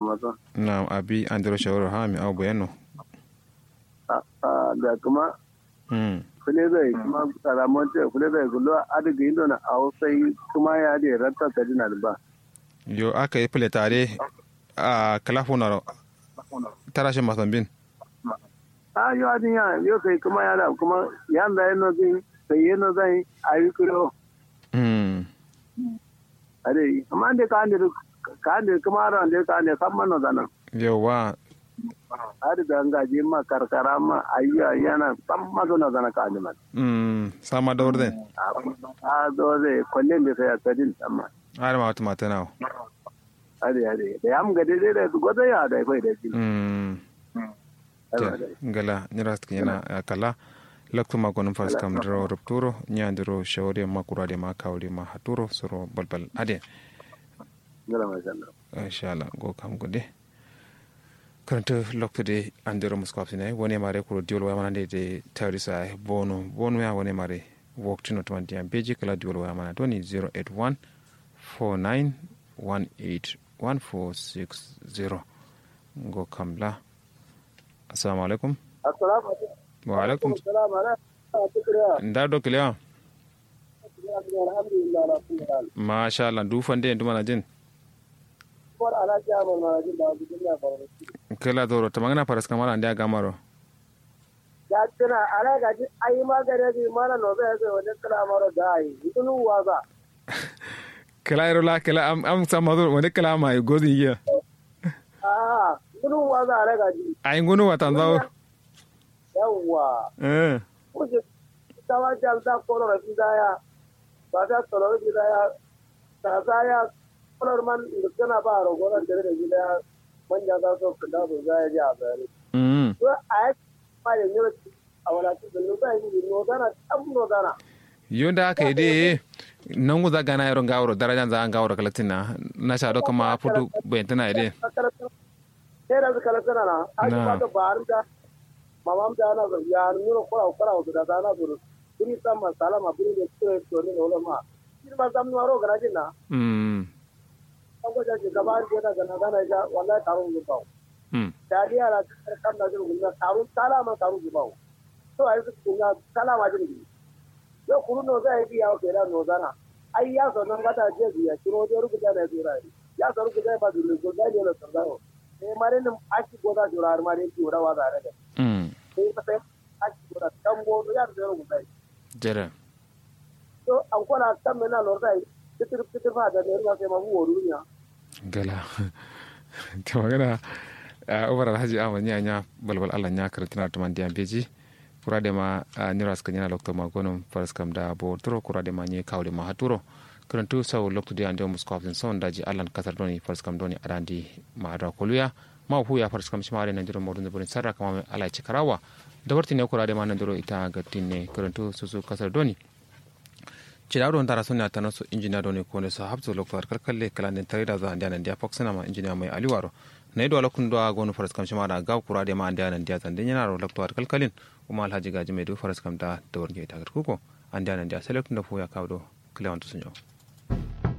maso na abi andiro shawara ha mi abu bayano da kuma mm kule zai kuma karamon ce kule zai gulo adiga indo na ausai kuma ya da ranta ta dina ba yo aka yi fule tare a kalafuna tarashin masambin a yo adin ya yo kai kuma ya da kuma ya da yana zai sai yana zai ayi kuro mm ade amma da ka ande ka ande kuma ran da ka ande samman no zanan yawa ade da ngaji ma karkara ma ayya yana samma zo na zana ka ande man mm sama da orden a do zai kullum da sai tsadin amma har ma wata mata nawa ade ade da yam ga dai da gozo ya da kai da shi mm ngala nyirast yana kala lakto ma gonum fas kam dro rupturo nyandiro shawre ma kurade ma kawli ma haturo soro balbal ade ngala ma sha Allah insha Allah go kam gode karanta lokto de andiro muskop sine woni mare kuro diol wa manande de tawrisa bono bono ya woni mare woktino to mandiam beji kala diol wa mana doni 081 49 18 1460 go kamla assalamu alaikum assalamu alaikum wa alaikum assalamu alaikum nda do kilewa alhamdulillah alhamdulillah masha Allah du fande ndu mana jin por ala jama ma jin da duniya ba kala doro tamangana paras kamara ndia gamaro ya tana ala ga ji ai magana ji mana no ba ga wani kala maro da ai idunu waza kala iro la kala am am samado woni kala ma godi ya ah idunu waza ala ga ji ay ngunu watanzawo yawa eh kuje tawa jalta kono ra bidaya ba ta tsoro bidaya ta zaya kono man kana ba ro gona da da bidaya manja za su kada su zaya ji a bayani mm to a ba ya ne a wala ta da ba yi no dana tam no dana yonda aka yi dai nan guza gana yaron gawaro darajan za an gawaro kalatina na sha do kama fudu bayantana ide sai da kala sana na a ba da ba da mamam da na ya nuna kora kora da da na zuru buri sama salama buri da tsere to ne wala ma shi ba zam no ro garaji na mm an ko jaje gaba da da gana gana ja wallahi tarun ne ba mm dadiya la kan da jin gunna tarun salama tarun ne ba to ai su kunna salama jin ne yo kuru no zai biya ke da no zana ai ya so nan gata je biya kiro da rubuta da jura ya so rubuta ba dole ko da ne la sandaro eh mare nan aki goda jura har mare ki urawa da da mm sai ka sai aki goda tambo ya da rubuta jere to an kona kan mena lordai titir titir fa da ne ruwa sai ma bu woru nya gala ta magana a ubar alhaji ahmad nya nya balbal allah nya karatina to man diam beji kurade ma niras kanyana lokto ma gonum faras kam da bo turo kurade ma nye kawle ma haturo karantu saw lokto de ande muskofin son daji allan kasar doni faras kam doni adandi ma ada koluya ma hu ya faras kam shimare nan diro modun bonin sarra kama ala cikarawa da warti ne kurade ma nan diro ita gatinne karantu susu kasar doni cida don tara suna ta nasu injiniya don ko ne sa habzo lokto har kalkalle kala den tare da za anda nan dia foxana ma injiniya mai aliwaro na ido alakun do gonu faras kam shima da ga kura de ma anda nan dia zan den yana ro lokto har kalkalin kuma alhaji gaji mai do faras kam da da warje ta garkuko anda nan dia select da fo ya kawo do klewantu sunyo